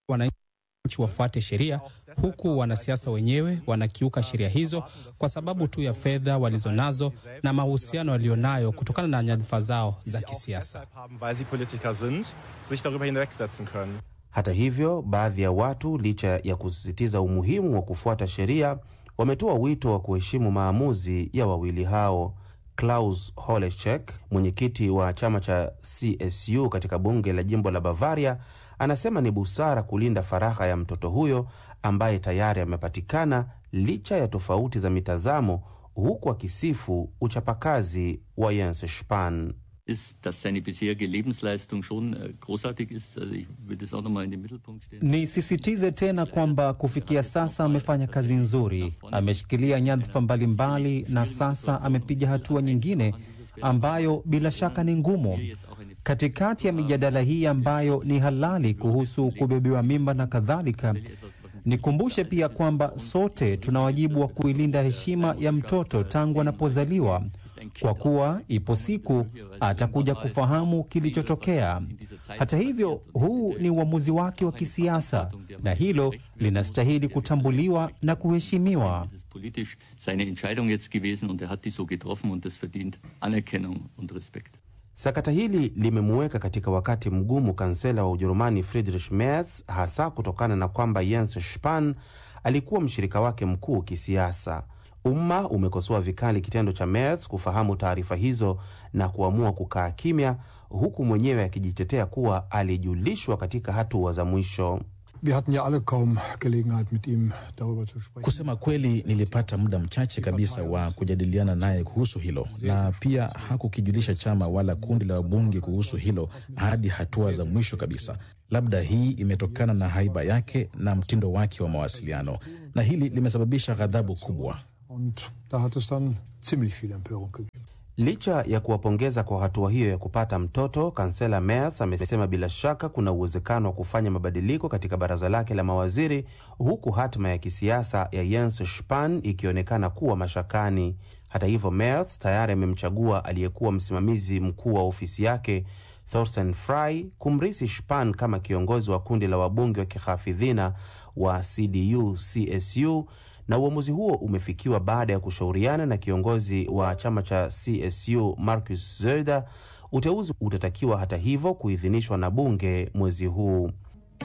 wananchi wafuate sheria, huku wanasiasa wenyewe wanakiuka sheria hizo kwa sababu tu ya fedha walizonazo na mahusiano walionayo kutokana na nyadhifa zao za kisiasa. Hata hivyo, baadhi ya watu, licha ya kusisitiza umuhimu wa kufuata sheria, wametoa wito wa kuheshimu maamuzi ya wawili hao. Klaus Holechek, mwenyekiti wa chama cha CSU katika bunge la jimbo la Bavaria, anasema ni busara kulinda faragha ya mtoto huyo ambaye tayari amepatikana licha ya tofauti za mitazamo, huku akisifu uchapakazi wa Jens Spahn. Nisisitize tena kwamba kufikia sasa amefanya kazi nzuri, ameshikilia nyadhifa mbalimbali na sasa amepiga hatua nyingine ambayo bila shaka ni ngumu. Katikati ya mijadala hii ambayo ni halali kuhusu kubebewa mimba na kadhalika, nikumbushe pia kwamba sote tuna wajibu wa kuilinda heshima ya mtoto tangu anapozaliwa kwa kuwa ipo siku atakuja kufahamu kilichotokea. Hata hivyo, huu ni uamuzi wake wa kisiasa na hilo linastahili kutambuliwa na kuheshimiwa. Sakata hili limemuweka katika wakati mgumu kansela wa Ujerumani Friedrich Merz, hasa kutokana na kwamba Jens Spahn alikuwa mshirika wake mkuu kisiasa. Umma umekosoa vikali kitendo cha Merz kufahamu taarifa hizo na kuamua kukaa kimya, huku mwenyewe akijitetea kuwa alijulishwa katika hatua za mwisho. Wir hatten ja alle kaum Gelegenheit mit ihm darüber zu sprechen. Kusema kweli, nilipata muda mchache kabisa wa kujadiliana naye kuhusu hilo, na pia hakukijulisha chama wala kundi la wabunge kuhusu hilo hadi hatua za mwisho kabisa. Labda hii imetokana na haiba yake na mtindo wake wa mawasiliano, na hili limesababisha ghadhabu kubwa. Und da hat es dann ziemlich viel Empörung gegeben. Licha ya kuwapongeza kwa hatua hiyo ya kupata mtoto, kansela Merz amesema bila shaka kuna uwezekano wa kufanya mabadiliko katika baraza lake la mawaziri, huku hatima ya kisiasa ya Jens Spahn ikionekana kuwa mashakani. Hata hivyo, Merz tayari amemchagua aliyekuwa msimamizi mkuu wa ofisi yake Thorsten Frey kumrisi Spahn kama kiongozi wa kundi la wabunge wa kihafidhina wa CDU CSU na uamuzi huo umefikiwa baada ya kushauriana na kiongozi wa chama cha CSU Markus Söder. Uteuzi utatakiwa hata hivyo kuidhinishwa na bunge mwezi huu.